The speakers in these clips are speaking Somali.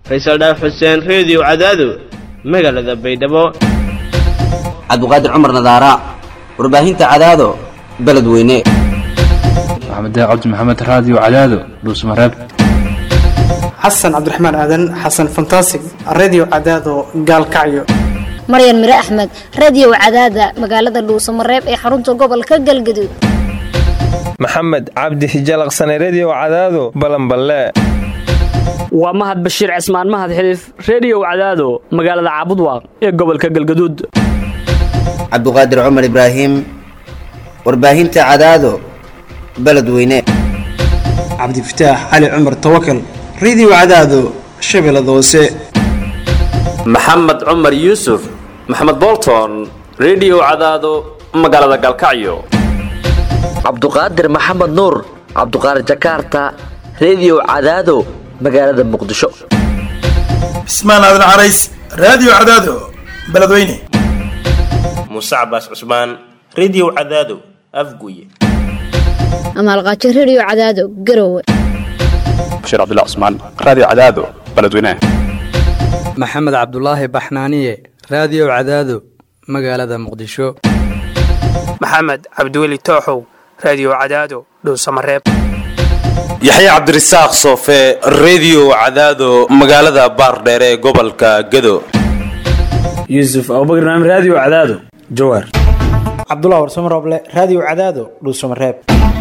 faysal dhaaf xuseen reediyo cadaado magaalada baydhabo cabdiqaadir cumar nadaara warbaahinta cadaado beledweyne maxamed cabdi maxamed raadiyo cadaado dhuusmareeb xasan cabdiraxmaan aadan xasan fantasig redio cadaado gaalkacyo maryan mire axmed radiyow cadaada magaalada dhuusamareeb ee xarunta gobolka galgaduud maxamed cabdi hijalaqsane rediyow cadaado balanballe waa mahad bashiir cismaan mahad xiliif rediyow cadaado magaalada caabudwaaq ee gobolka galgaduud cabdiqaadir cumar ibraahim warbaahinta cadaado beledweyne cabdifataax cali cumar tawakal redio cadaado shabeellada hoose maxamed cumar yuusuf maxamed bolton rediyo cadaado magaalada galkacyo cabduqaadir maxamed nuur cabduqaadir jakarta rediyo cadaado magaalada muqdisho cismaan aadan carays raadiyo cadaado beledweyne muuse cabaas cusmaan rediyo cadaado afguye amaalqaajo rediyo cadaado garowe bashiir cabdilla cusmaan raadiyo cadaado beledweyne maxamed cabdulaahi baxnaaniye raadiyo cadaado magaalada muqdisho maxamed cabdiweli tooxow raadiyo cadaado dhuusamareeb yaxye cabdirasaaq soofe rediyo cadaado magaalada baardheere ee gobolka gado yuusuf abubakr naam raadiyo cadaado jawaar cabdulah warsamo rooble raadiyo cadaado dhuusamareeb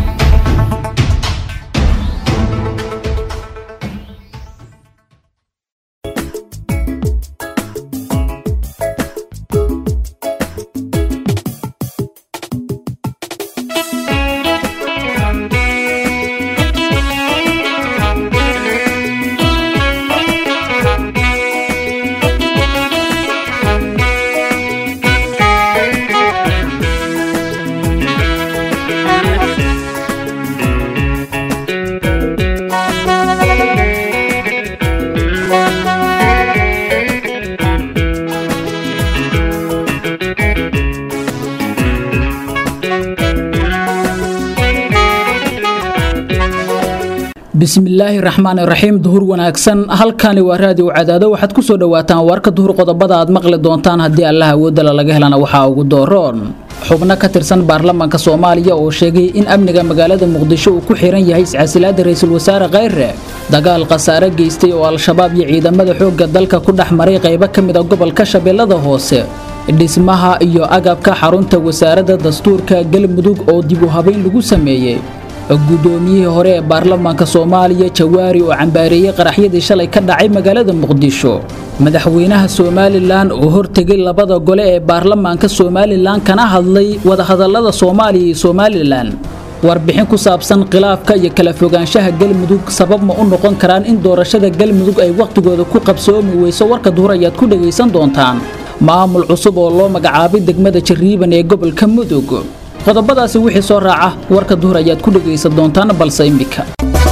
bismillaahi raxmaan raxiim duhur wanaagsan halkani waa raadiyo cadaado waxaad ku soo dhowaataan warka duhur qodobada aad maqli doontaan haddii allah awoodala laga helana waxaa ugu dooroon xubno ka tirsan baarlamaanka soomaaliya oo sheegay in amniga magaalada muqdisho uu ku xiran yahay iscasilaada ra-iisul wasaare kheyre dagaal khasaare geystay oo al-shabaab iyo ciidamada xoogga dalka ku dhex maray qaybo ka mida gobolka shabeellada hoose dhismaha iyo agabka xarunta wasaaradda dastuurka galmudug oo dib u habeyn lagu sameeyey guddoomiyihii hore ee baarlamaanka soomaaliya jawaari oo cambaareeyey qaraxyadii shalay ka dhacay magaalada muqdisho madaxweynaha somalilan oo hortegay labada gole ee baarlamaanka somalilan kana hadlay wadahadallada soomaaliya iyo somalilan warbixin ku saabsan khilaafka iyo kala fogaanshaha galmudug sabab ma u noqon karaan in doorashada galmudug ay wakhtigooda ku qabsoomi weyso warka duhur ayaad ku dhegaysan doontaan maamul cusub oo loo magacaabay degmada jariiban ee gobolka mudug qodobadaasi wixii soo raaca warka duhur ayaad ku dhegaysan doontaan balse immika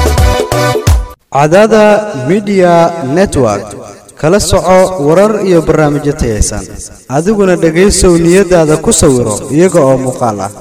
cadaada midiya network kala soco warar iyo barnaamijyo tayaysan adiguna dhegaysow niyadaada ku sawiro iyaga oo muuqaal ah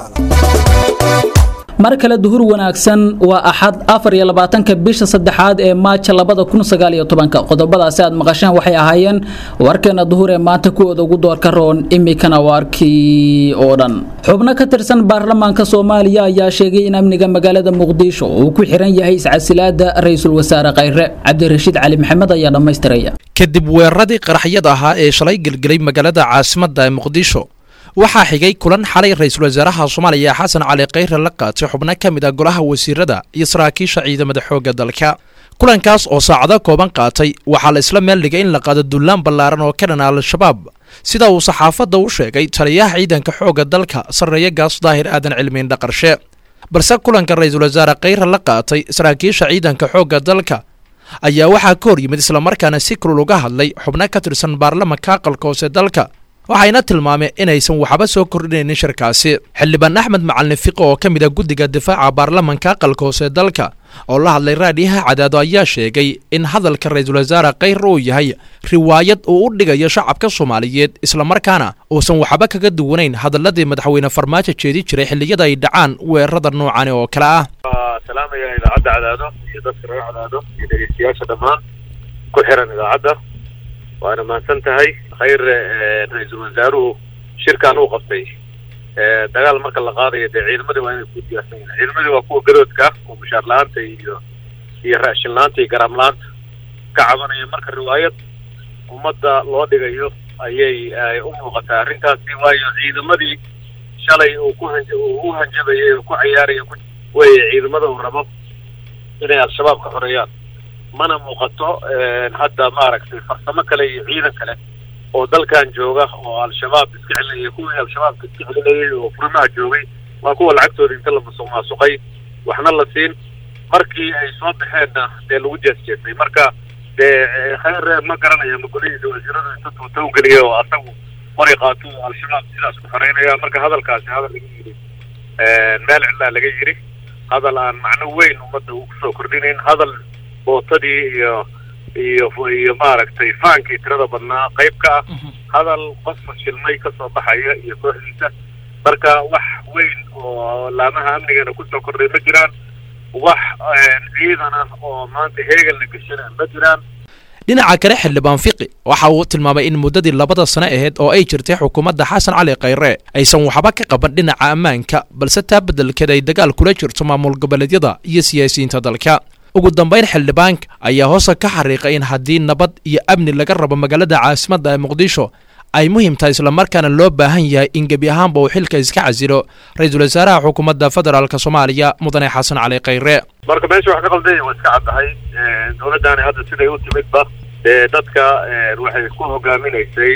mar kale duhur wanaagsan waa axad afar iyo labaatanka bisha saddexaad ee maaja labada kun sagaal iyo tobanka qodobadaasi aad maqasheen waxay ahaayeen warkeena duhur ee maanta kuwooda ugu doorka roon imikana waarkii oo dhan xubno ka tirsan baarlamaanka soomaaliya ayaa sheegay in amniga magaalada muqdisho uu ku xiran yahay iscasilaada ra-iisul wasaare kheyre cabdirashiid cali maxamed ayaa dhammaystiraya kadib weeraradii qaraxyada ahaa ee shalay gelgelay magaalada caasimadda ee muqdisho waxaa xigay kulan xalay ra-iisul wasaaraha soomaaliya xasan cali kheyre la qaatay xubno ka mid a golaha wasiirada iyo saraakiisha ciidamada xoogga dalka kulankaas oo saacado kooban qaatay waxaa la isla meel dhigay in la qaado dullaan ballaaran oo ka dhana al-shabaab sida uu saxaafadda u sheegay taliyaha ciidanka xoogga dalka sarreeye gaas daahir aadan cilmiin dhaqarshe balse kulanka ra-iisul wasaare kheyre la qaatay saraakiisha ciidanka xoogga dalka ayaa waxaa ka hor yimid islamarkaana si kulul uga hadlay xubno ka tirsan baarlamanka aqalka hoose dalka waxayna tilmaameen inaysan waxba soo kordhinaynin shirkaasi xildhibaan axmed macalin fiqo oo ka mid a guddiga difaaca baarlamanka aqalka hoose dalka oo la hadlay raadiyaha cadaado ayaa sheegay in hadalka ra-iisul wasaare kheyr uu yahay riwaayad uu u dhigayo shacabka soomaaliyeed islamarkaana uusan waxba kaga duwanayn hadaladii madaxweyne farmaajo jeedi jiray xilliyada ay dhacaan weerarada noocani oo kale ah salaamaya idaacadda cadaado iyo dadka reer cadaado iyo dhegeystayaasha dhammaan ku xiran idaacadda waana mahadsan tahay khayr ra-iisul wasaaruhu shirkan uu qabtay dagaal marka la qaadayo dee ciidamadii waa inay ku diyaarsan yihin ciidamadii waa kuwa gadoodka oo mushaar la-aanta iyo iyo raashin la-aanta iyo garaam la-aanta ka cabanaya marka riwaayad ummadda loo dhigayo ayay ay u muuqataa arrintaasi waayo ciidamadii shalay uu ku han uu u hanjabayay oo ku cayaaraya ku weye ciidamada uu rabo inay al-shabaab ka xoreeyaan mana muuqato hadda maaragtay farsamo kale iyo ciidan kale oo dalkan jooga oo al-shabaab iska celinaya kuwii al-shabaabka iska celinayay oo furimaha joogay waa kuwa lacagtooda inta la musuq maasuqay waxna la siin markii ay soo baxeenna dee lagu jeesjeesay marka dee khayr ma garanaya ma golihiisa wasiiradu inta tuutow geliya oo asagu qori qaato al-shabaab sidaas ku xoreynaya marka hadalkaasi hadal laga yidhi meel cidlaa laga yidhi hadal aan macno weyn ummadda uu kusoo kordhinayn hadal bootadii iyo iyo iyo maaragtay faankii tirada badnaa qayb ka ah hadal qof fashilmay kasoo baxaya iyo kooxdiisa marka wax weyn oo laamaha amnigana kusoo kordhay ma jiraan wax ciidan ah oo maanta heegan la geshana ma jiraan dhinaca kale xildhibaan fiqi waxa uu tilmaamay in muddadii labada sane ahayd oo ay jirtay xukuumadda xasan cali khayre aysan waxba ka qaban dhinaca ammaanka balse taa beddelkeed ay dagaal kula jirto maamul goboleedyada iyo siyaasiyiinta dalka ugu dambayn xildhibaanka ayaa hoosa ka xariiqay in haddii nabad iyo amni laga rabo magaalada caasimadda ee muqdisho ay muhiim tahay islamarkaana loo baahan yahay in gebi ahaanba uu xilka iska casilo ra-iisul wasaaraha xukuumadda federaalk soomaaliya mudane xasan cali khayre marka meesha wax ka qaldaya waa iska caddahay dowladdaani hadda siday u timidba dee dadka waxay ku hogaaminaysay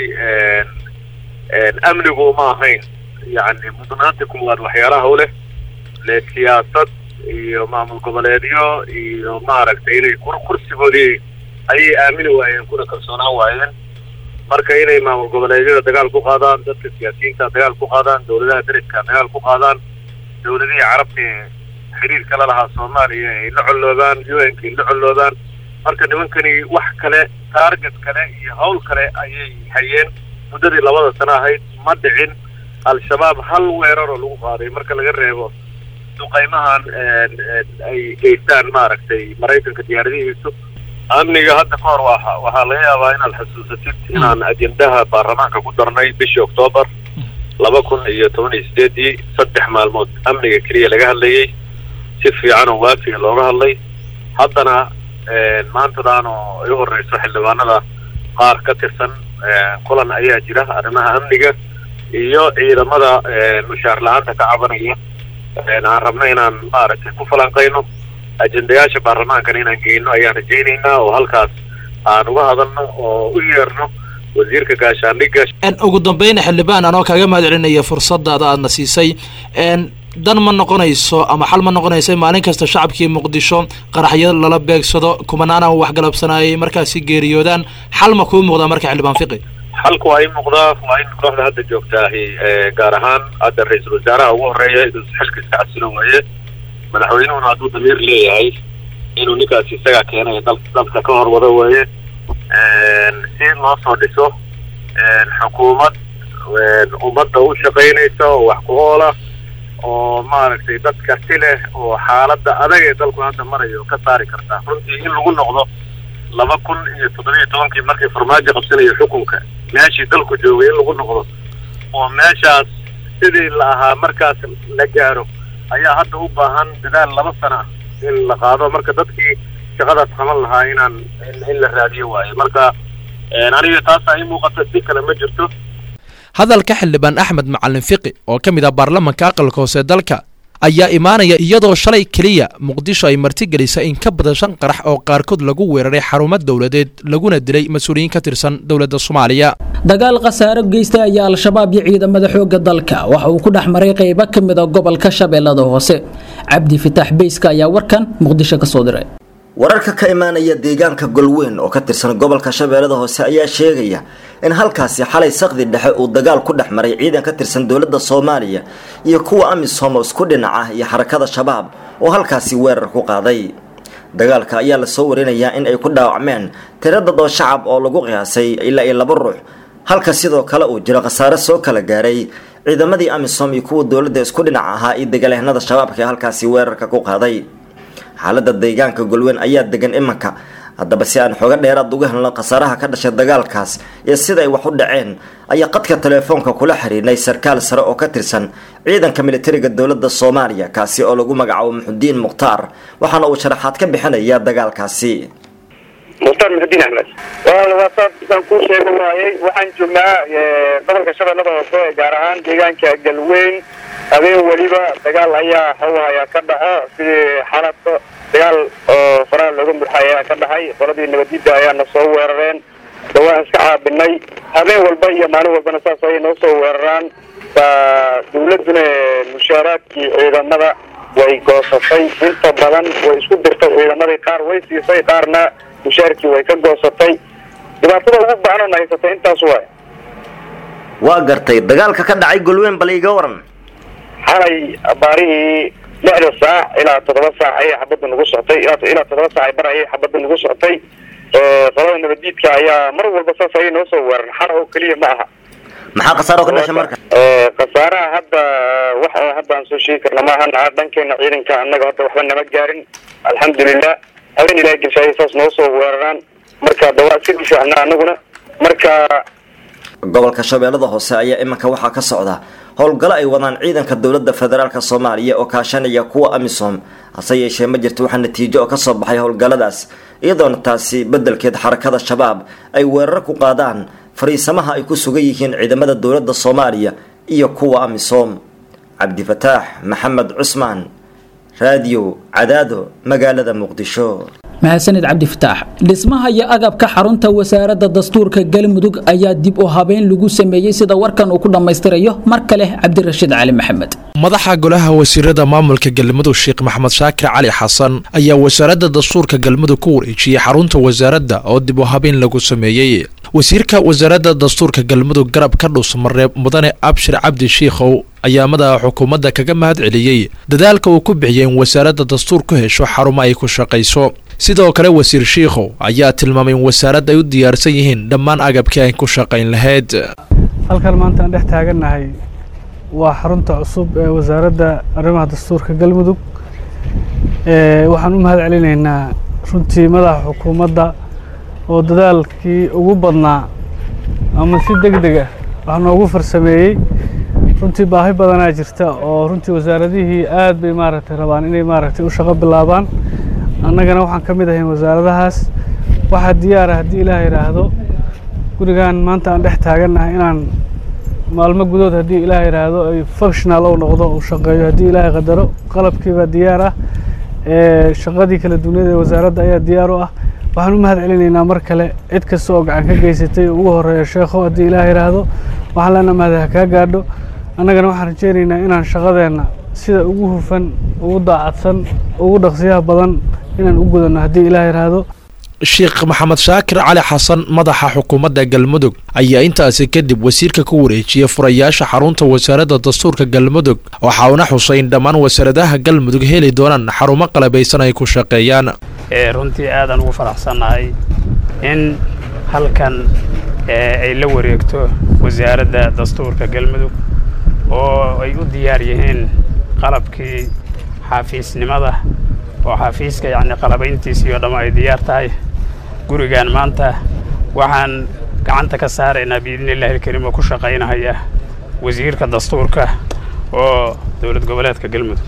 amnigu ma ahayn yacni mudnaanta kuwaad waxyaalaha u leh le siyaasad iyo maamul goboleedyo iyo maaragtay inay kursigoodii ayay aamini waayeen kuna kalsoonaan waayeen marka inay maamul goboleedyada dagaal ku qaadaan dadka siyaasiyiinta dagaal ku qaadaan dowladaha deriska dagaal ku qaadaan dowladihii carabta ee xiriirka la lahaa soomaaliya ay la colloobaan u n ka ay la colloobaan marka nimankani wax kale taarget kale iyo hawl kale ayay hayeen muddadii labada sano ahayd ma dhicin al-shabaab hal weeraroo lagu qaaday marka laga reebo duqaymahan ay geystaan maaragtay maraykanka diyaaradihiisu amniga hadda ka hor waa waxaa laga yaabaa inaad xasuusatid inaan ajendaha baarlamaanka ku darnay bishii oktoobar laba kun iyo toban iyo sideedii saddex maalmood amniga keliya laga hadlayay si fiican oo waafiga looga hadlay haddana maantadan oo ay u horeyso xildhibaanada qaar ka tirsan kulan ayaa jira arrimaha amniga iyo ciidamada mushaar la-aanta ka cabanaya aan rabno inaan maaragtay ku falanqayno ajendayaasha baarlamaankana inaan geyno ayaan rajaynaynaa oo halkaas aan uga hadalno oo u yeerno wasiirka gaashaandhigga ugu dambeyn xildhibaan anoo kaaga mahad celinaya fursadaada aadna siisay dan ma noqonayso ama xal ma noqonayso maalin kasta shacabkii muqdisho qaraxyo lala beegsado kumanaana waxgalabsanayay markaasi geeriyoodaan xal ma kuu muuqdaa marka xildhibaan fiqi xalku waa in muuqdaa waa in kooxda hadda joogtaahi gaar ahaan hadda ra-iisul wasaaraha ugu horeeya inuu xilka iska casilo waaye madaxweynuhuna hadduu damiir leeyahay inuu ninkaasi isagaa keenaya dal dalka ka hor wado weeye si loo soo dhiso xukuumad ummadda u shaqaynaysa oo wax ku oola oo maaragtay dad karti leh oo xaaladda adag ee dalku hadda marayo ka saari karta runtii in lagu noqdo laba kun iyo toddobiyo tobankii markii farmaajo qabsanayo xukunka meeshii dalku joogay in lagu noqdo oo meeshaas sidii la ahaa markaas la gaaro ayaa hadda u baahan dadaal laba sana ah in la qaado marka dadkii shaqadaas qaban lahaa inaan in la raadiyo waayo marka aniga taasa ii muuqata si kale ma jirto hadalka xildhibaan axmed macalin fiqi oo ka mid ah baarlamanka aqalka hoose dalka ayaa imaanaya iyadoo shalay keliya muqdisho ay martigelisay in ka badan shan qarax oo qaarkood lagu weeraray xarumo dowladeed laguna dilay mas-uuliyiin ka tirsan dowladda soomaaliya dagaal khasaaro geystay ayaa al-shabaab iyo ciidamada xoogga dalka waxa uu ku dhex maray qaybo ka mid a gobolka shabeellada hoose cabdi fitaax beyska ayaa warkan muqdisho ka soo diray wararka ka imaanaya deegaanka golweyn oo ka tirsan gobolka shabeellada hoose ayaa sheegaya in halkaasi xalay sakdi dhexe uu dagaal ku dhex maray ciidan ka tirsan dowladda soomaaliya iyo kuwa amisom oo isku dhinac ah iyo xarakada shabaab oo halkaasi weerar ku qaaday dagaalka ayaa lasoo warinayaa in ay ku dhaawacmeen tiro dadoo shacab oo lagu qiyaasay ilaa iyo laba ruux halka sidoo kale uu jiro khasaare soo kala gaaray ciidamadii amisom iyo kuwa dowladda isku dhinac ahaa iyo dagaalyahanada shabaabka ee halkaasi weerarka ku qaaday xaalada deegaanka golweyn ayaa degan imanka haddaba si aan xooga dheeraad uga helno khasaaraha ka dhashay dagaalkaas iyo sida ay wax u dhaceen ayaa qadka teleefoonka kula xiriirnay sarkaal sare oo ka tirsan ciidanka militariga dowladda soomaaliya kaasi oo lagu magacaabo muxudiin mukhtaar waxaana uu sharaxaad ka bixinayaa dagaalkaasi mukhtaar muxudiin axmed waasaasaan kuu sheega waayey waxaan joognaa gobolka shabeellada hoose gaar ahaan deegaanka galweyn habeen weliba dagaal ayaa hawhaya ka dhaco sidii xalabka dagaal oo faraha looga murxay ayaa ka dhaxay qoladii nabaddiida ayaana soo weerareen dawaan iska caabinay habeen walba iyo maalin walbana saas ayay noo soo weeraraan baa dawladduna mushaaraadkii ciidamada way goosatay inta badan way isku dirtay ciidamadii qaar way siisay qaarna mushaarkii way ka goosatay dhibaatada ugu baanan haysatay intaas waay waa gartay dagaalka ka dhacay golweyn bal iga waran xalay baarihii lixda saac ilaa toddoba saac ayay xabadda nagu socotay ilaa toddoba saac bar ayay xabadda nagu socotay qolada nabadiidka ayaa mar walba saas ayay noo soo weeran xara oo keliya ma aha maxaa khasaaro ka dhashay marka khasaaraha hadda wax hadda aan soo sheegi karna maahan dhankeena ciidanka annaga hadda waxba nama gaarin alxamdulilah habeen ilahay gelshaayay saas noo soo weeraraan marka dawaa iska difaacna annaguna marka gobolka shabeellada hoose ayaa iminka waxaa ka socda howlgalo ay wadaan ciidanka dowladda federaalk soomaaliya oo kaashanaya kuwa amisom hase yeeshee ma jirto waxaa natiijo oo kasoo baxay howlgalladaas iyadoona taasi beddelkeed xarakada shabaab ay weerar ku qaadaan fariisamaha ay ku sugan yihiin ciidamada dowladda soomaaliya iyo kuwa amisom cabdifataax maxamed cusmaan raadiyo cadaado magaalada muqdisho mahadsanid cabdifataax dhismaha iyo agabka xarunta wasaaradda dastuurka galmudug ayaa dib u habeyn lagu sameeyey sida warkan uu ku dhammaystirayo mar kale cabdirashiid cali maxamed madaxa golaha wasiirada maamulka galmudug sheekh maxamed shaakir cali xasan ayaa wasaaradda dastuurka galmudug ku wareejiyey xarunta wasaaradda oo dib u habeyn lagu sameeyey wasiirka wasaaradda dastuurka galmudug garab ka dhuusmareeb mudane abshir cabdi shiikhow ayaa madaxa xukuumadda kaga mahad celiyey dadaalka uu ku bixiyey in wasaaradda dastuur ku hesho xarumo ay ku shaqayso sidoo kale wasiir shiikhow ayaa tilmaamay in wasaaradda ay u diyaarsan yihiin dhammaan agabkii ay ku shaqayn lahayd halkan maanta aan dhex taagannahay waa xarunta cusub ee wasaaradda arrimaha dastuurka galmudug waxaan u mahad celinaynaa runtii madaxa xukuumadda oo dadaalkii ugu badnaa ama si deg deg ah wax noogu farsameeyey runtii baahi badanaa jirta oo runtii wasaaradihii aad bay maaragtay rabaan inay maaragtay u shaqo bilaabaan annagana waxaan ka mid ahayn wasaaradahaas waxaa diyaara haddii ilaah yidhaahdo gurigan maanta aan dhex taagannahay inaan maalmo gudood haddii ilaah yidhaahdo ay functional ou noqdo uu shaqeeyo haddii ilaahay qadaro qalabkiibaa diyaar ah shaqadii kala duwaniyada ee wasaaradda ayaa diyaar u ah waxaan u mahad celinaynaa mar kale cid kasta oo gacan ka geysatay ugu horeeya sheekho haddii ilaah yidhaahdo waxaan leenaha mahad ha kaa gaadho annagana waxaan rajaynaynaa inaan shaqadeenna sida ugu hufan ugu daacadsan ugu dhaqsiyaha badan inaan u gudanno haddii ilaah yidhaahdo sheekh maxamed shaakir cali xasan madaxa xukuumadda galmudug ayaa intaasi kadib wasiirka ku wareejiyey furayaasha xarunta wasaaradda dastuurka galmudug waxa uuna xusay in dhammaan wasaaradaha galmudug heli doonaan xarumo qalabaysan ay ku shaqeeyaan runtii aadaan ugu faraxsannahay in halkan ay la wareegto wasaaradda dastuurka galmudug oo ay u diyaar yihiin qalabkii xafiisnimada oo xafiiska yacni qalabayntiisii oo dhamma ay diyaar tahay gurigan maanta waxaan gacanta ka saaraynaa biidni illahi alkariim oo ku shaqaynahaya wasiirka dastuurka oo dowlad goboleedka galmudug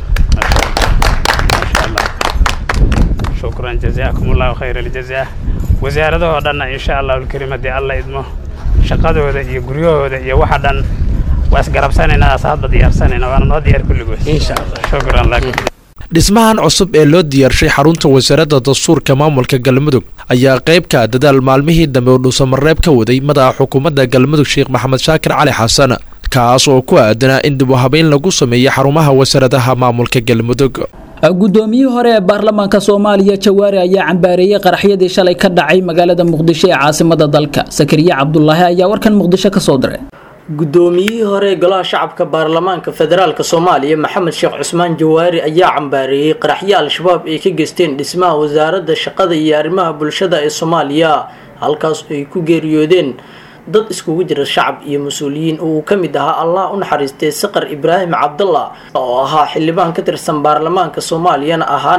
maasha allah shukran jazaakum allahu khayr aljazaa wasaaradahoo dhanna insha allahu alkariim haddii alla idmo shaqadooda iyo guryahooda iyo waxa dhan waa isgarabsanaynaa as hadba diyaarsanayna waana noo diyaar kulligood insha allah shukran lak dhismahan cusub ee loo diyaarshay xarunta wasaaradda dastuurka maamulka galmudug ayaa qayb ka dadaal maalmihii dambe oo dhuusamareeb ka waday madaxa xukuumadda galmudug sheekh maxamed shaakir cali xasan kaas oo ku aadanaa in dib u habeyn lagu sameeyey xarumaha wasaaradaha maamulka galmudug guddoomiyihii hore ee baarlamaanka soomaaliya jawaari ayaa cambaareeyey qaraxyadii shalay ka dhacay magaalada muqdisho ee caasimada dalka sakariye cabdulaahi ayaa warkan muqdisho ka soo diray guddoomiyihii hore ee golaha shacabka baarlamaanka federaalk soomaaliya maxamed sheekh cusmaan jawaari ayaa cambaareeyey qaraxyo al-shabaab ay ka geysteen dhismaha wasaaradda shaqada iyo arrimaha bulshada ee soomaaliya halkaas ay ku geeriyoodeen dad iskugu jira shacab iyo mas-uuliyiin oo uu ka mid ahaa allah u naxariistay saqar ibraahim cabdalla oo ahaa xildhibaan ka tirsan baarlamaanka soomaaliyana ahaana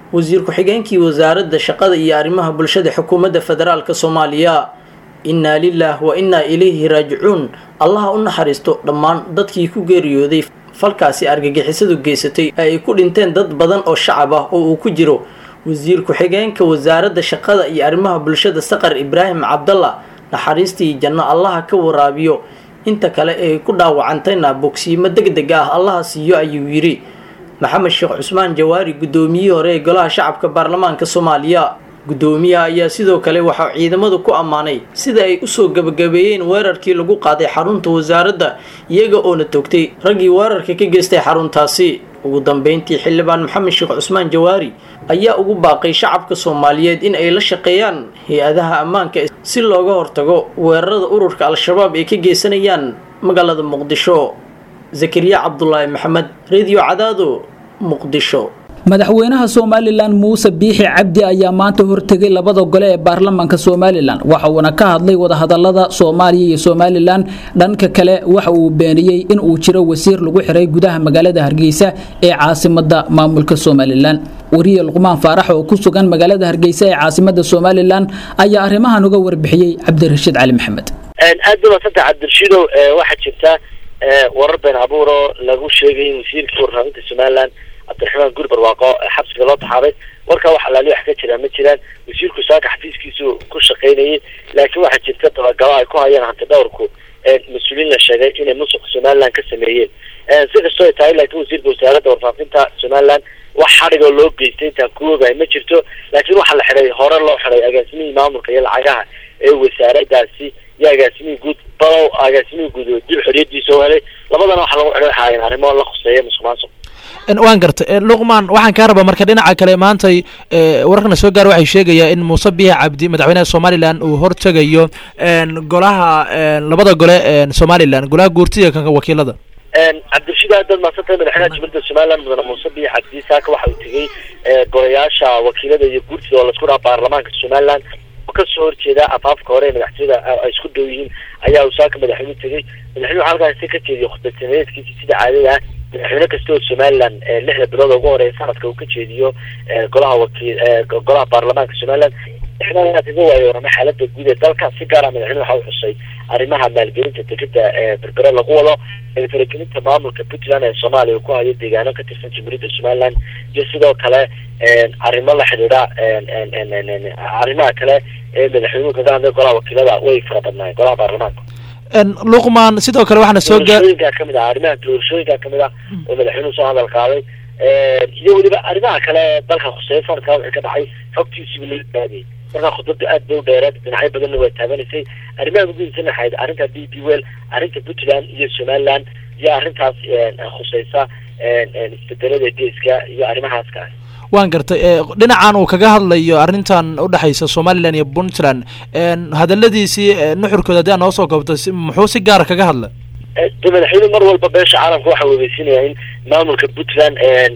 wasiir ku-xigeenkii wasaaradda shaqada iyo arrimaha bulshada xukuumadda federaalk soomaaliya innaa lilaah wa innaa ilayhi raajicuun allaha u naxariisto dhammaan dadkii ku geeriyooday falkaasi argagixisadu geysatay ee ay ku dhinteen dad badan oo shacab ah oo uu ku jiro wasiir ku-xigeenka wasaaradda shaqada iyo arrimaha bulshada saqar ibraahim cabdalla naxariistii janno allaha ka waraabiyo inta kale ee ku dhaawacantayna bogsiimo deg deg ah allaha siiyo ayuu yidhi maxamed sheekh cusmaan jawaari guddoomiyihii hore ee golaha shacabka baarlamaanka soomaaliya guddoomiyaha ayaa sidoo kale waxaa ciidamadu ku ammaanay sida ay usoo gebagabeeyeen weerarkii lagu qaaday xarunta wasaaradda iyaga oona togtay raggii weerarka ka geystay xaruntaasi ugu dambeyntii xildhibaan maxamed sheekh cusmaan jawaari ayaa ugu baaqay shacabka soomaaliyeed in ay la shaqeeyaan hay-adaha ammaanka si looga hortago weerarada ururka al-shabaab ay ka geysanayaan magaalada muqdisho zakariya cabdulaahi maxamed radio cadaado muqdisho madaxweynaha somalilan muuse biixi cabdi ayaa maanta hortegay labada gole ee baarlamaanka somalilan waxa uuna ka hadlay wadahadalada soomaaliya iyo somalilan dhanka kale waxa uu beeniyey in uu jiro wasiir lagu xiray gudaha magaalada hargeysa ee caasimada maamulka somalilan wariye luqmaan faarax oo ku sugan magaalada hargeysa ee caasimada somalilan ayaa arrimahan uga warbixiyey cabdirashiid cali maxamed aad ba madsanta cabdirashiidow waxaa jirta warar been abuuroo lagu sheegay in wasiirkii warfaafinta somalilan cabdiraxmaan guri barwaaqo xabsiga loo taxaabay warkaa wax alaali wax ka jiraan ma jiraan wasiirku saaka xafiiskiisu ku shaqaynayay laakiin waxaa jirta dabagalo ay ku hayaan hanti dhowrku mas-uuliin la sheegay inay musuq somaliland ka sameeyeen si kastoo ay tahay laakiin wasiirka wasaaradda warfaafinta somaliland wax xadhigoo loo geystay intaan ku ogahay ma jirto laakiin waxaa la xidhay hore loo xidhay agaasimihii maamulka iyo lacagaha ee wasaaradaasi iyo agaasimihii guud balow agaasimihii guud oo dib xoriyadiisa u helay labadana waxaa lagu xidhay waxa ahayn arrimo la khuseeya musuq maasuq waan gartay luqmaan waxaan kaa rabaa marka dhinaca kale maantay wararkana soo gaar waxay sheegayaa in muuse biixi cabdi madaxweynaha somalilan uu hortegayo golaha labada gole somalilan golaha guurtida kanka wakiilada cabdirashiid aad baad maadsantahay madaxweynaha jumhuuriyadda somaliland mudane muuse biixi cabdi saaka waxa uu tegey golayaasha wakiilada iyo guurtida oo laisku dhaha baarlamaanka somaliland oo kasoo horjeeda afaafka hore ee madaxtooyada ay isku dhow yihiin ayaa uu saaka madaxweynuhu tegey madaxweynuhu halkaasi ka jeediyay khudbadsameedkiisi sida caadada ah madaxweyne kasta oo somaliland lixda bilood ugu horeeya sanadka uu ka jeediyo golaha wakiil golaha baarlamaanka somaliland madaxweynaha kaga waayo warramay xaaladda guud ee dalka si gaara madaxweyne waxa uu xusay arrimaha maalgelinta degeda berbere lagu wado faragelinta maamulka puntland ee soomaaliya uu ku hayo deegaano ka tirsan jamhuuriyadda somaliland iyo sidoo kale arrimo la xidhiidha arrimaha kale ee madaxweynuhu kaga hadlay golaha wakiilada way fara badnaayeen golaha baarlamaanka luqmaan sidoo kale waxaana soo gaar doorashooyinka kamid ah arrimaha doorashooyinka kamid ah oo madaxweynuhu soo hadal qaaday iyo weliba arrimaha kale dalka khuseeya sanadkaa wixii ka dhacay xogtiisiiba laga baadiyey markaa khudbada aad bay u dheereed dhinacyo badanna waa taabanaysay arrimaha muhiimsan waxayd arrinta d b well arrinta puntland iyo somaliland iyo arrintaas khuseysa isbedelada geeska iyo arrimahaas kale waan gartay dhinacan uu kaga hadlayo arrintan udhexaysa somalilan iyo puntland hadaladiisii nuxurkooda haddii aan noo soo koobto muxuu si gaara kaga hadla de madaxweynuhu mar walba beesha caalamka waxa weegeysinaya in maamulka puntland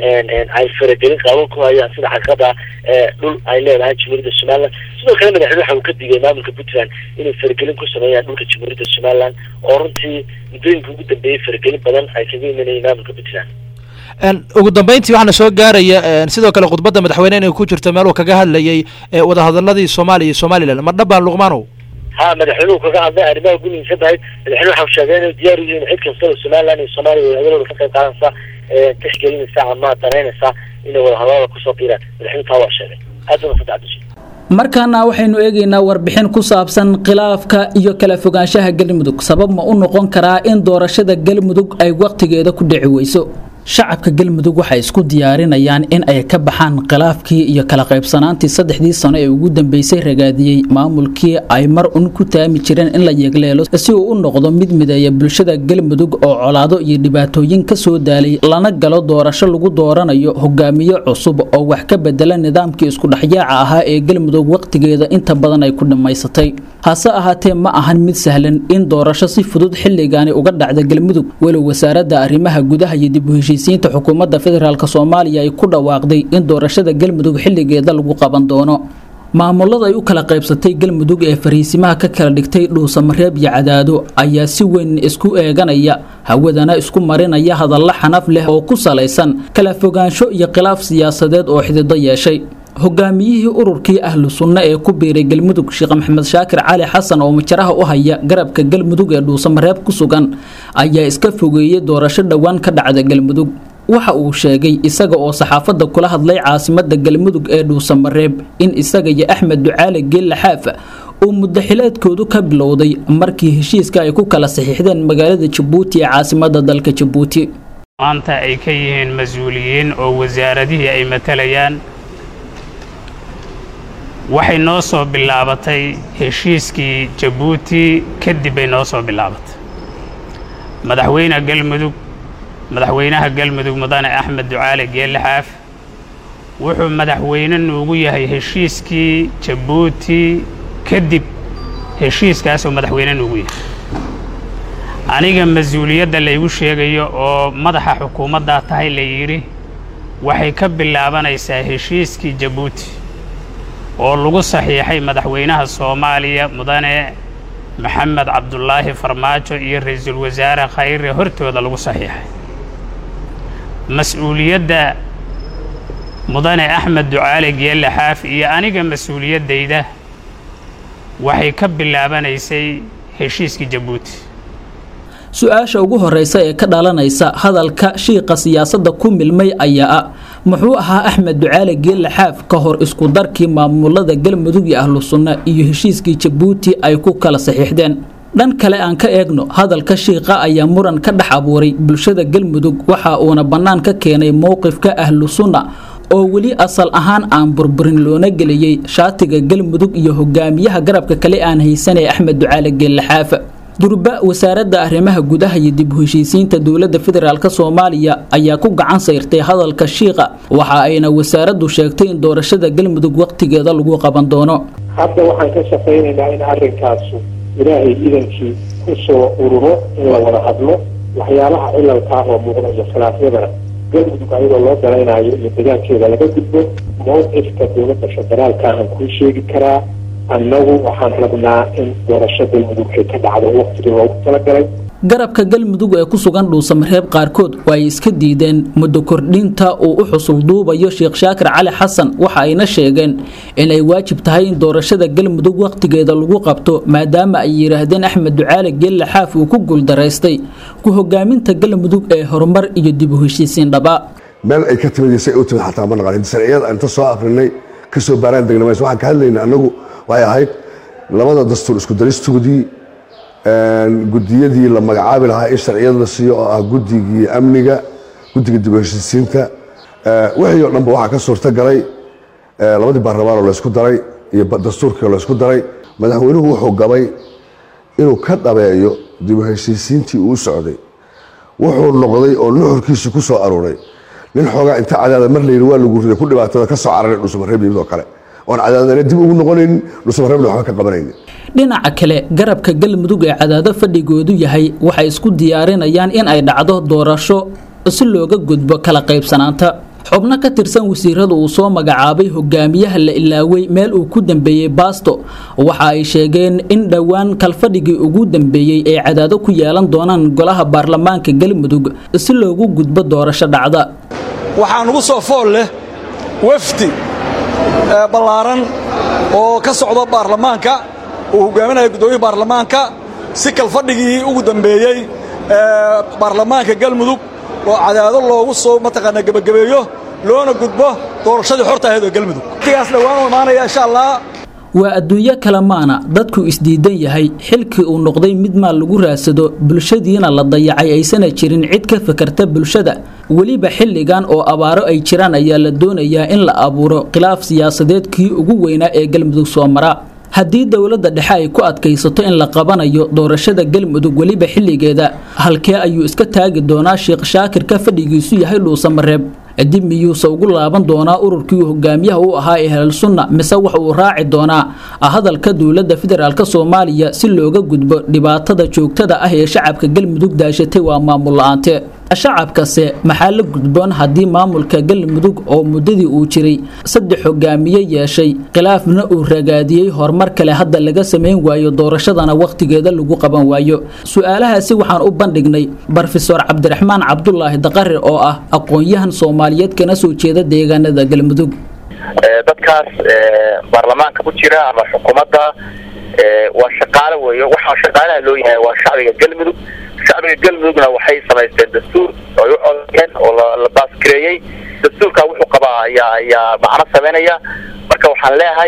ay faragelin qaawan ku hayaan sida xaqiiqada dhul ay leedahay jamhuuriyadda somaliland sidoo kale madaxweyne waxa uu ka digay maamulka puntland inay faragelin ku sameeyaan dhulka jamhuuriyadda somaliland oo runtii muddooyinka ugu dambeeyey faragelin badan ay kaga imanayeen maamulka puntland ugu dambeyntii waxaana soo gaaraya sidoo kale khudbadda madaxweyne inay ku jirto meel uu kaga hadlayay wadahadaladii soomaaliya iyo somalilan ma dhabbaan luqmaanow ha madaxweynuhu kaga hadlay arrimaha ugu muhiimsan tahay madaxweyne waxa uu sheegay inay diyaar u yihiin cid kasta oo somaliland iyo soomaaliya wadahadalooda ka qayb qaadanaysa tixgelinaysa ama danaynaysa inay wadahadalada kusoo biiraan madaxweynuhu taa waa sheegay aad baa saddex bisha markaana waxaynu eegaynaa warbixin ku saabsan khilaafka iyo kala fogaanshaha galmudug sabab ma u noqon karaa in doorashada galmudug ay wakhtigeeda ku dhici weyso shacabka galmudug waxay isku diyaarinayaan in ay ka baxaan khilaafkii iyo kala qaybsanaantii saddexdii sano ee ugu dambeysay ragaadiyey maamulkii ay mar un ku taami jireen in la yeegleelo si uu u noqdo mid mideeya bulshada galmudug oo colaado iyo dhibaatooyin ka soo daalay lana galo doorasho lagu dooranayo hogaamiye cusub oo wax ka bedela nidaamkii iskudhexyaaca ahaa ee galmudug wakhtigeeda inta badan ay ku dhammaysatay hase ahaatee ma ahan mid sahlan in doorasho si fudud xilligaani uga dhacda galmudug walow wasaaradda arrimaha gudaha iyo dib u heshiisiinta xukuumadda federaalk soomaaliya ay ku dhawaaqday in doorashada galmudug xilligeeda lagu qaban doono maamulada ay u kala qaybsatay galmudug ee fariisimaha ka kala dhigtay dhuusamareeb iyo cadaado ayaa si weyn isku eeganaya hawadana isku marinaya hadallo xanaf leh oo ku salaysan kala fogaansho iyo khilaaf siyaasadeed oo xidido yeeshay hogaamiyihii ururkii ahlu sunno ee ku biiray galmudug sheekh maxamed shaakir cali xasan oo majaraha u haya garabka galmudug ee dhuusamareeb ku sugan ayaa iska fogeeyey doorasho dhowaan ka dhacda galmudug waxa uu sheegay isaga oo saxaafadda kula hadlay caasimada galmudug ee dhuusamareeb in isaga iyo axmed ducaale geella xaafa uu muddaxileedkoodu ka bilowday markii heshiiska ay ku kala saxiixdeen magaalada jabuuti ee caasimada dalka jabuuti maanta ay ka yihiin mas-uuliyiin oo wasaaradihii ay matalayaan waxay noo soo bilaabatay heshiiskii jabuuti kadib bay noo soo bilaabatay madaxweyne galmudug madaxweynaha galmudug mudane axmed ducaale geelle xaaf wuxuu madaxweyne nuugu yahay heshiiskii jabuuti kadib heshiiskaasoo madaxweyne nuugu yahay aniga mas-uuliyadda laygu sheegayo oo madaxa xukuumaddaa tahay la yidhi waxay ka bilaabanaysaa heshiiskii jabuuti oo lagu saxiixay madaxweynaha soomaaliya mudane maxamed cabdulaahi farmaajo iyo ra-iisul wasaare khayre hortooda lagu saxiixay mas-uuliyadda mudane axmed ducaale geelle xaaf iyo aniga mas-uuliyaddayda waxay ka bilaabanaysay heshiiskii jabuuti su-aasha ugu horeysa ee ka dhalanaysa hadalka shiiqa siyaasadda ku milmay ayaa ah muxuu ahaa axmed ducaale geelle xaaf ka hor isku darkii maamulada galmudug iyo ahlu sunna iyo heshiiskii jabuuti ay ku kala saxiixdeen dhan kale aan ka eegno hadalka shiiqa ayaa muran ka dhex abuuray bulshada galmudug waxa uuna bannaan ka keenay mowqifka ahlu sunna oo weli asal ahaan aan burburin loona geliyey shaatiga galmudug iyo hogaamiyaha garabka kale aan haysanay axmed ducaale geelle xaafa durba wasaaradda arrimaha gudaha iyo dib u heshiisiinta dowladda federaalk soomaaliya ayaa ku gacan sayrtay hadalka shiiqa waxa ayna wasaaraddu sheegtay in doorashada galmudug wakhtigeeda lagu qaban doono hadda waxaan ka shaqaynaynaa in arrinkaasu ilaahay idankii ku soo ururo in la wada hadlo waxyaalaha cilalkaa oo muuqda iyo khilaafyadana galmudug ayadoo loo daraynayo iyo degaankeeda laga gudbo mowqifka dowladda federaalka aan kuu sheegi karaa annagu waxaan rabnaa in doorasho galmudug ay ka dhacdo waqtigii loogu talagalay garabka galmudug ee ku sugan dhuusamareeb qaarkood waa ay iska diideen muddo kordhinta uu u xusul duubayo sheekh shaakir cali xasan waxa ayna sheegeen inay waajib tahay in doorashada galmudug wakhtigeeda lagu qabto maadaama ay yidhaahdeen axmed ducaale geelle xaaf uu ku guuldaraystay ku hogaaminta galmudug ee horumar iyo dib u heshiisiin dhabaa meel ay ka timid say u timid xataa ma naqan sharciyada inta soo akrinay kasoo baaraan degna mayse waxaan ka hadlayna annagu waxay ahayd labada dastuur isku daristoodii gudiyadii la magacaabi lahaa in sharciyad la siiyo oo ah guddigii amniga guddiga dib u heshiisiinta wixii oo dhanba waxaa ka suurta galay labadii baarlamaan oo laysku daray iyo dastuurkii oo laysku daray madaxweynuhu wuxuu gabay inuu ka dhabeeyo dib u heshiisiintii uu socday wuxuu noqday oo nuxurkiisii ku soo aruuray nin xoogaa inta cadaada mar layidhi waa lagu riday ku dhibaatada ka soo cararay dhuusamareeb yimid oo kale oon cadaadana dib ugu noqonaynin dhuusamareebna waxba ka qabanaynin dhinaca kale garabka galmudug ee cadaado fadhigoodu yahay waxay isku diyaarinayaan in ay dhacdo doorasho si looga gudbo kala qaybsanaanta xubno ka tirsan wasiirada uu soo magacaabay hogaamiyaha la ilaaway meel uu ku dambeeyey baasto waxa ay sheegeen in dhowaan kalfadhigii ugu dambeeyey ay cadaado ku yeelan doonaan golaha baarlamaanka galmudug si loogu gudbo doorasho dhacda waxaa nugu soo fool leh wafdi ballaaran oo ka socda baarlamaanka uu hogaaminaya guddoomiya baarlamaanka si kalfadhigii ugu dambeeyey baarlamaanka galmudug oo cadaado loogu soo mataqaanaa gebagabeeyo loona gudbo doorashadii xorta ahayd oo galmudug waqtigaas dhowaan u imaanaya insha allah waa adduunyo kale maana dadku isdiidan yahay xilkii uu noqday mid maal lagu raadsado bulshadiina la dayacay aysana jirin cid ka fakarta bulshada weliba xilligan oo abaaro ay jiraan ayaa la doonayaa in la abuuro khilaaf siyaasadeed kii ugu weynaa ee galmudug soo mara haddii dowladda dhexe ay ku adkaysato in la qabanayo doorashada galmudug weliba xilligeeda halkee ayuu iska taagi doonaa sheekh shaakir ka fadhigiisu yahay dhuusamareeb dib miyuuse ugu laaban doonaa ururkii uu hogaamiyaha u ahaa ee helal sunna mise wax uu raaci doonaa hadalka dowladda federaalk soomaaliya si looga gudbo dhibaatada joogtada ah ee shacabka galmudug daashatay waa maamul la-aante shacabkase maxaa la gudboon haddii maamulka galmudug oo muddadii uu jiray saddex hogaamiye yeeshay khilaafna uu ragaadiyey horumar kale hadda laga samayn waayo doorashadana wakhtigeeda lagu qaban waayo su-aalahaasi waxaan u bandhignay brofesor cabdiraxmaan cabdulaahi daqare oo ah aqoon-yahan soomaaliyeed kana soo jeeda deegaanada galmudug dadkaas baarlamaanka ku jira ama xukuumadda waa shaqaale weeyo waxaa shaqaalaha loo yahay waa shacbiga galmudug shacbiga galmudugna waxay samaysteen dastuur ay u codeen oo la baasgareeyey dastuurka wuxuu qabaa ayaa ayaa macno sameynaya marka waxaan leeyahay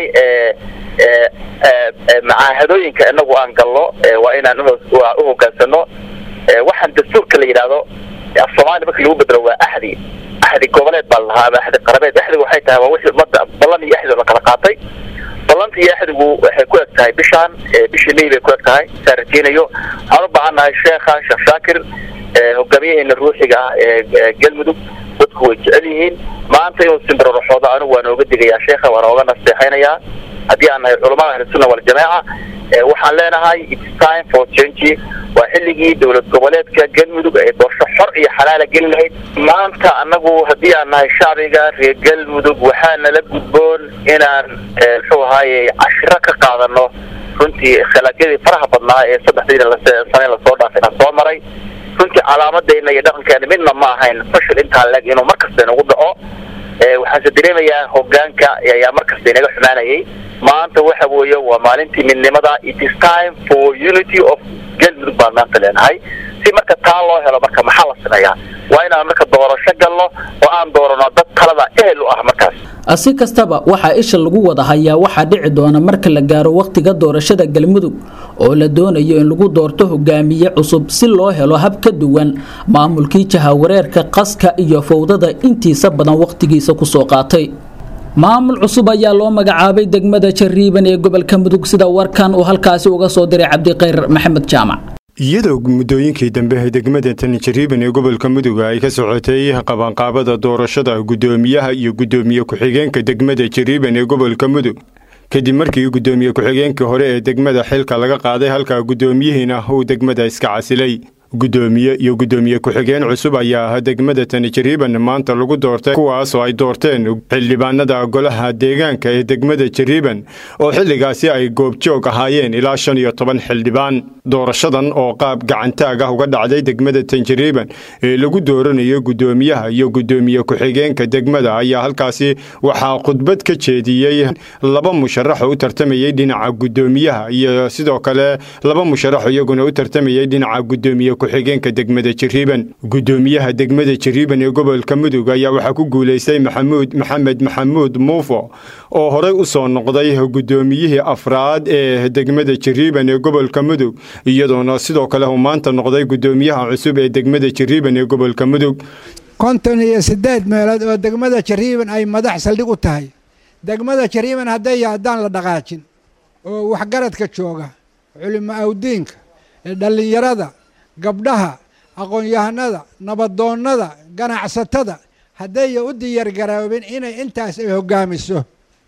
macaahadooyinka inagu aan galno waa inaan u hogaansano waxaan dastuurka la yidhaahdo af soomaaliya marka lagu bedelo waa axdi axdi goboleed baa la lahaa ama axdi qarabeed axdigu waxay tahay waa wixii ummadda ballan iyo axdi la kala qaatay ballanta iyo axdigu waxay ku eg tahay bishaan bishii may bay ku eg tahay saa rajeynayo waxaan u baahannahay sheekha sheekh shaakir hogaamiyaheena ruuxiga ah ee galmudug dadku way jecel yihiin maanta inuu simbiroroxoodo anigu waa nooga digayaa sheekha waa nooga nasteexaynayaa haddii aan nahay culamada ahlusunna waljamaaca waxaan leenahay its time for change waa xilligii dowlad goboleedka galmudug ay doorasho xor iyo xalaala geli lahayd maanta anagu haddii aan nahay shacbiga reer galmudug waxaa nala gudboon inaan muxuu ahaaye cashiro ka qaadano runtii khilaafyadii faraha badnaa ee saddexdii sane lasoo dhaafay na soo maray runtii calaamadeyna iyo dhaqankeena midna ma ahayn fashil intaa leg inuu markasta inagu dhaco waxaanse dareemayaa hogaanka ayaa markasta inaga xumaanayay maanta waxa weeye waa maalintii midnimada it is time for unity of galmudug baan maanta leenahay si marka taa loo helo marka maxaa la sameeyaa waa inaan marka doorasho galno oo aan doorano dad talada ehel u ah markaas si kastaba waxaa isha lagu wada hayaa waxaa dhici doona marka la gaaro wakhtiga doorashada galmudug oo la doonayo in lagu doorto hogaamiye cusub si loo helo hab ka duwan maamulkii jahawareerka qaska iyo fowdada intiisa badan wakhtigiisa kusoo qaatay maamul cusub ayaa loo magacaabay degmada jariiban ee gobolka mudug sida warkan uu halkaasi uga soo diray cabdiqayr maxamed jaamac iyadoo muddooyinkii dambe degmada tanjariiban ee gobolka mudug ay ka socotay qabanqaabada doorashada guddoomiyaha iyo guddoomiye ku-xigeenka degmada jariiban ee gobolka mudug kadib markii guddoomiye ku-xigeenkii hore ee degmada xilka laga qaaday halka guddoomiyihiina uu degmada iska casilay guddoomiye iyo guddoomiye ku-xigeen cusub ayaa ah degmada tani jariiban maanta lagu doortay kuwaasoo ay doorteen xildhibaanada golaha deegaanka ee degmada jariiban oo xilligaasi ay goobjoog ahaayeen ilaa shan iyo toban xildhibaan doorashadan oo qaab gacantaag ah uga dhacday degmada tanjariiban ee lagu dooranayo guddoomiyaha iyo guddoomiye ku-xigeenka degmada ayaa halkaasi waxaa khudbad ka jeediyey laba musharax oo u tartamayey dhinaca guddoomiyaha iyo sidoo kale laba musharax iyaguna u tartamayey dhinaca guddoomiye ku-xigeenka degmada jariiban guddoomiyaha degmada jariiban ee gobolka mudug ayaa waxaa ku guulaystay maxamuud maxamed maxamuud muufo oo horey u soo noqday guddoomiyihii afraad ee degmada jariiban ee gobolka mudug iyadoona sidoo kale uu maanta noqday guddoomiyaha cusub ee degmada jariiban ee gobolka mudug konton iyo siddeed meelood oo degmada jariiban ay madax saldhig u tahay degmada jariiban hadday haddaan la dhaqaajin oo waxgaradka jooga culimo awdiinka dhallinyarada gabdhaha aqoon-yahanada nabadoonnada ganacsatada haddaya u diyaargaroobin inay intaas ay hoggaamiso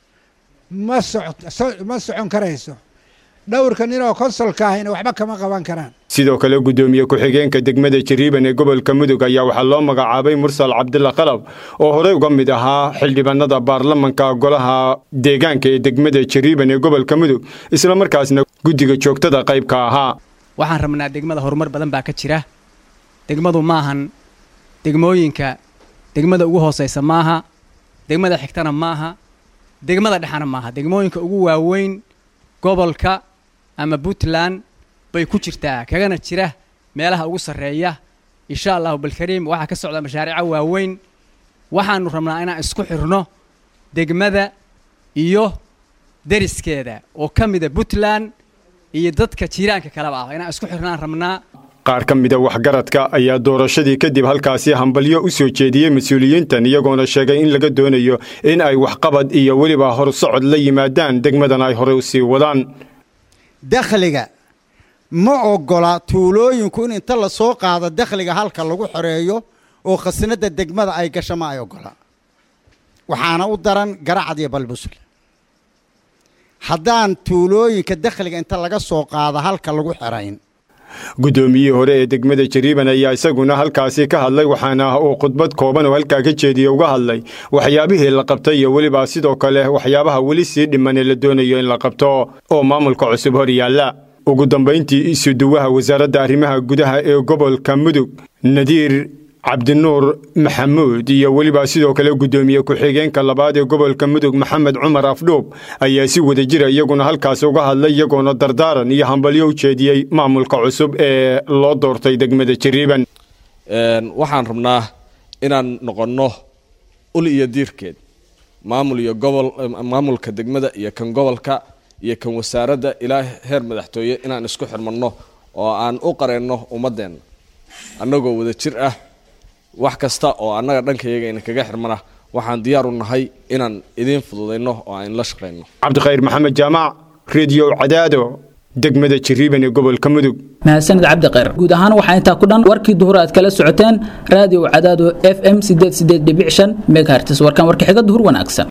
ma ma socon karayso dhowrka ninoo konsolka ahina waxba kama qaban karaan sidoo kale guddoomiye ku-xigeenka degmada jariiban ee gobolka mudug ayaa waxaa loo magacaabay mursal cabdilla qalab oo horey uga mid ahaa xildhibaanada baarlamanka golaha deegaanka ee degmada jariiban ee gobolka mudug isla markaasna guddiga joogtada qaybka ahaa waxaan rabnaa degmada horumar badan baa ka jira degmadu maahan degmooyinka degmada ugu hoosaysa maaha degmada xigtana maaha degmada dhexana maaha degmooyinka ugu waaweyn gobolka ama puntland bay ku jirtaa kagana jira meelaha ugu sarreeya insha allahu balkariim waxaa ka socda mashaariica waaweyn waxaanu rabnaa inaan isku xirno degmada iyo deriskeeda oo ka mida puntland iyo dadka jiiraanka kaleba ah inaan isku xirnaan rabnaa qaar ka mida waxgaradka ayaa doorashadii kadib halkaasi hambalyo u soo jeediyey mas-uuliyiintan iyagoona sheegay in laga doonayo in ay waxqabad iyo weliba horsocod la yimaadaan degmadan ay horey u sii wadaan dakhliga ma oggola tuulooyinku in inta la soo qaado dakhliga halka lagu xoreeyo oo khasnadda degmada ay gasho ma ay oggola waxaana u daran garacad iyo balbusul haddaan tuulooyinka dakhliga inta laga soo qaado halka lagu xerayn guddoomiyihii hore ee degmada jariiban ayaa isaguna halkaasi ka hadlay waxaana uu khudbad kooban oo halkaa ka jeediya uga hadlay waxyaabihii la qabtay iyo weliba sidoo kale waxyaabaha weli sii dhiman ee la doonayo in la qabto oo maamulka cusub hor yaalla ugu dambayntii isuduwaha wasaaradda arrimaha gudaha ee gobolka mudug nadiir cabdinuur maxamuud iyo weliba sidoo kale guddoomiye ku-xigeenka labaad ee gobolka mudug maxamed cumar afdhuub ayaa si wada jira iyaguna halkaas uga hadlay iyagoona dardaaran iyo hambalyo u jeediyey maamulka cusub ee loo doortay degmada jariiban waxaan rabnaa inaan noqonno ul iyo diirkeed maamul iyo gobol maamulka degmada iyo kan gobolka iyo kan wasaaradda ilaa heer madaxtooye inaan isku xirmanno oo aan u qareenno ummadeenna annagoo wada jir ah wax kasta oo annaga dhankayaga ina kaga xirmana waxaan diyaar u nahay inaan idiin fududayno oo aan la shaqayno cabdikhayr maxamed jaamac rediyo cadaado degmada jariiban ee gobolka mudug mahadsanid cabdikhayr guud ahaan waxaa intaa ku dhan warkii duhur aad kala socoteen raadiyo cadaado f m sideed sideed dhibic shan megahertis warkan warka xiga duhur wanaagsan